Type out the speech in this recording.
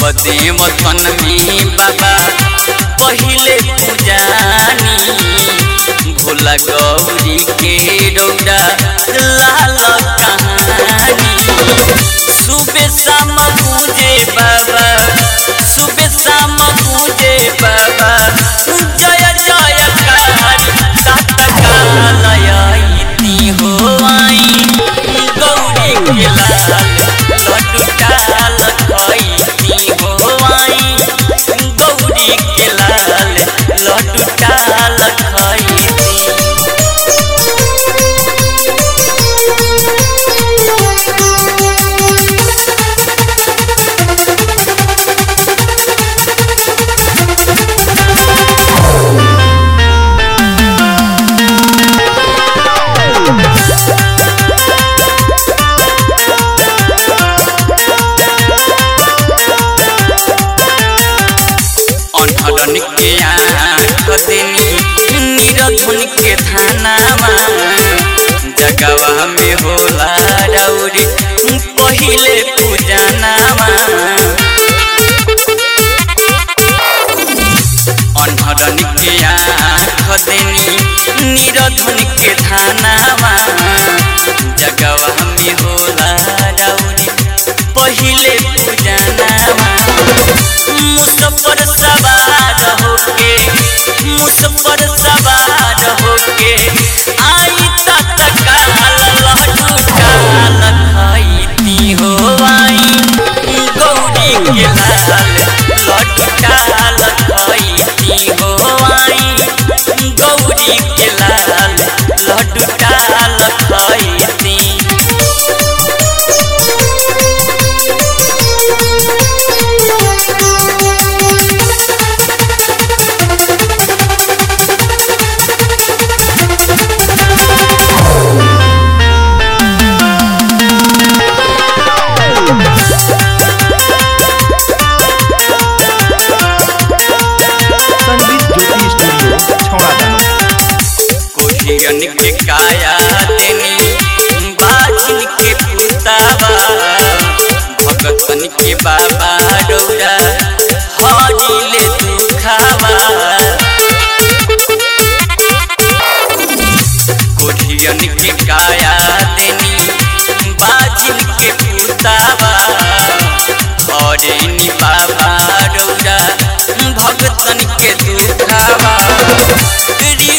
कदे वतन में बाबा पहिले पूजानी भोला गौरी के रौरा लाल कहानी सुबह शाम पूजे बाबा सुबह शाम पूजे बाबा जय जय कारी तत्कालयती हो आई गौरी के लाल लड्डू डाल खैती हो आई गौरी के लाल लड्डू डाल खैती अनहरन के आँख देनी निरधुन के थानामा जगवा में होला रौरी पहिले पूजनामा अनहरन के आँख देनी निरधुन के थानामा जगवा में होला रौरी पहिले पूजनामा मुसफर सवार होके मुसफर सवार होके आई तत्काल लड्डू डाल खैती हो आई गौरी के लाल लड्डू डाल खैती हो आई गौरी के लाल लड्डू डाल खैती संगीत ज्योति स्टूडियो छौड़ा दानो कोहियन के काया देनी बाजिन के पुतावा भगतन के बाबा रौरा हरिले दुखावा कोहियन के काया देनी बाजिन के पुतावा हरेनी बाबा रौरा भगतन के दुखावा